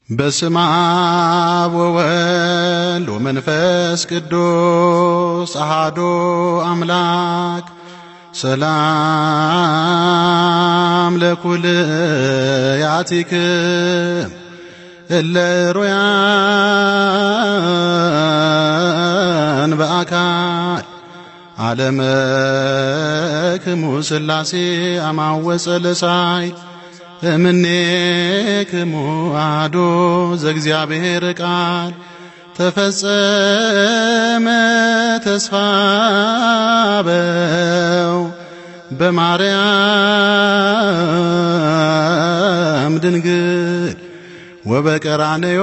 በስመ አብ ወወልድ ወመንፈስ ቅዱስ አሃዶ አምላክ ሰላም ለኩልያቲክም እለ ሮያን በአካል ዓለመክሙ ሥላሴ አማወፀ ለሳይ እምኔክሙ አሐዱ ዘእግዚአብሔር ቃል ተፈጸመ ተስፋበው በማርያም ድንግል ወበቀራንዮ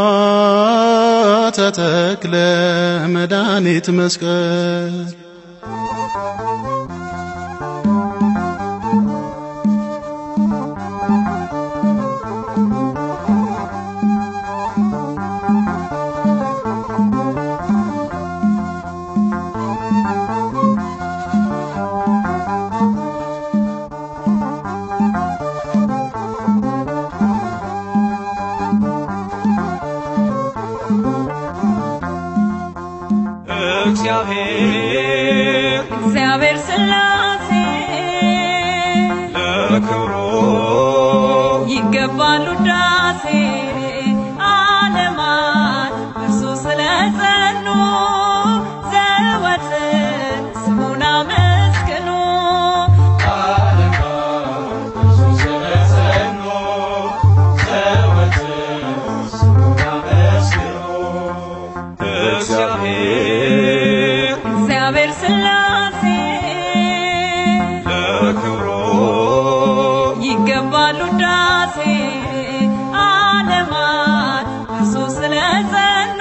ተተክለ መድኃኒት መስቀል እግዚአብሔር እግዚአብሔር ሥላሴ ለክብሩ ይገባሉ ዳሴ ዓለማት እርሱ ስለጸኑ ዘወትር ስሙን አመስግኑ እሱ ስለጸኑ ዘወትር ስሙን አመስግኑ። እግዚአብሔር እግዚአብሔር ሥላሴ ለክብሩ ይገባሉ ዳሴ ዓለማት እርሱ ስለጸኑ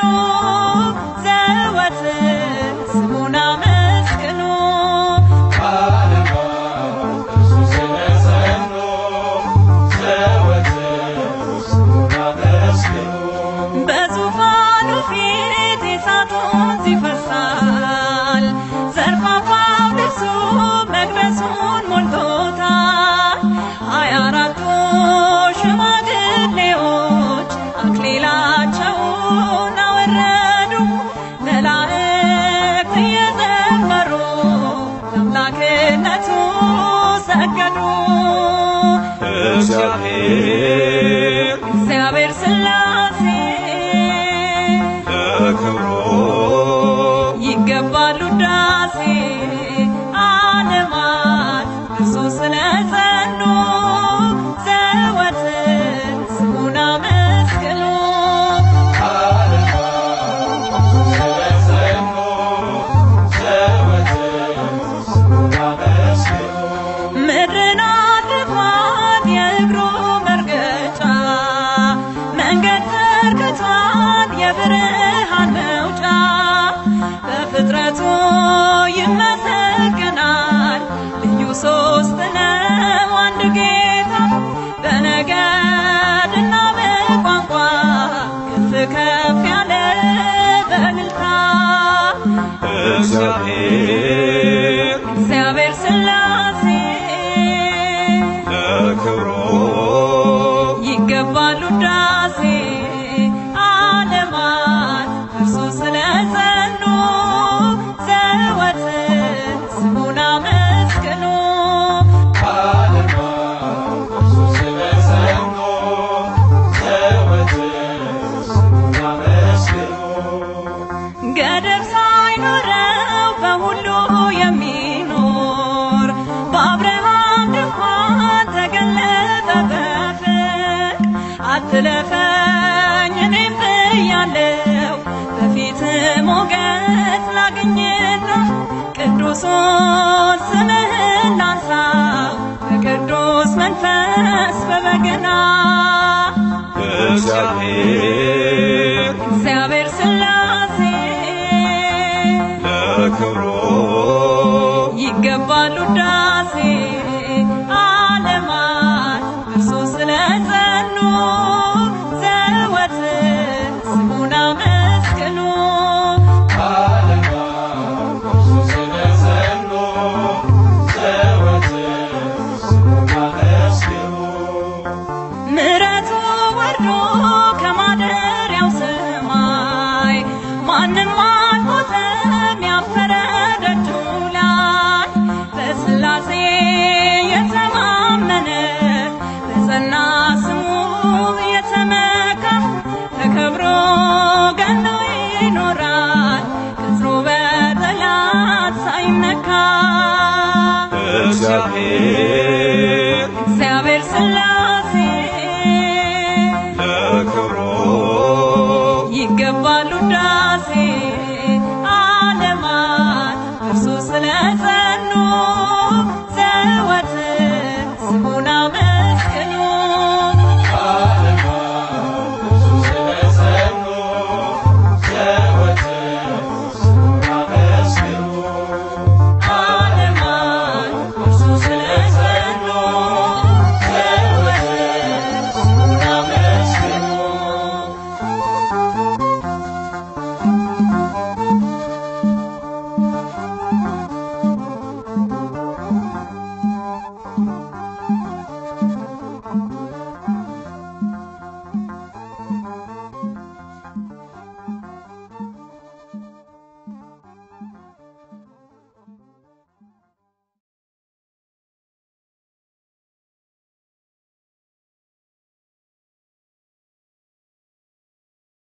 ዘወትር ስሙን አመስግኑ እሱ ስለጸኑ ዘወትር ስሙን አመስግኑ። በዙፋኑ ፊት የእሳቱን ይፈሳል ዘርፋፋው ልብሱ መቅደሱን ሞልቶታል ሀያ አራቱ ሽማግሌዎች አክሊላቸውን አወረዱ መላእክት እየዘመሩ ለአምላክነቱ ሰገዱ እግዚአብሔር እግዚአብሔር ሥላሴ ለክብሩ ይገባሉ ዳሴ ዓለማት እርሱ ስለጸኑ ዘወትር ስሙን አመስግኑ ስለጸኑ ዘወትር ስሙን አመስግኑ። ምድርን አድርጓት የእግሩ መርገጫ መንገድ ዘርግቷት የብርሃን መውጫ በፍጥረቱ ይመሰገናል ልዩ ሶስት ነው አንድ ጌታ በነገድና በቋንቋ ከፍ ከፍ ያለ በእልልታ እግዚአብሔር እግዚአብሔር ሥላሴ ለክብሩ ይገባሉ ዳሴ ዓለማት እርሱ ስለጸኑ ዘወትር ስሙን አመስግኑ እሱ ስለጸኑ ዘወትር ስሙን አመስግኑ። ገደብ ሳይኖረው በሁሉ የሚኖር በአብርሃም ድንኳን ተገለጠ በፍቅር አትለፈኝ እኔም ብያለው በፊት ሞገስ ላግኝና ቅዱሱን ስምህን ላንሳው በቅዱስ መንፈስ በበገና እግዚአብሔር እግዚአብሔር ሥላሴ ለክብሩ ይገባሉ ዳሴ ዓለማት እርሱ ስለጸኑ ዘወትር ስሙን አመስግኑ እሱ ስለጸኑ ዘወትር ስሙን አመስግኑ። ምሕረቱ ወርዶ ከማ ሳይመካ ተከብሮ ገኖ ይኖራል ቅጥሩ በጠላት ሳይነካ እግዚአብሔር እግዚአብሔር ሥላሴ ለክብሩ ይገባሉ ዳ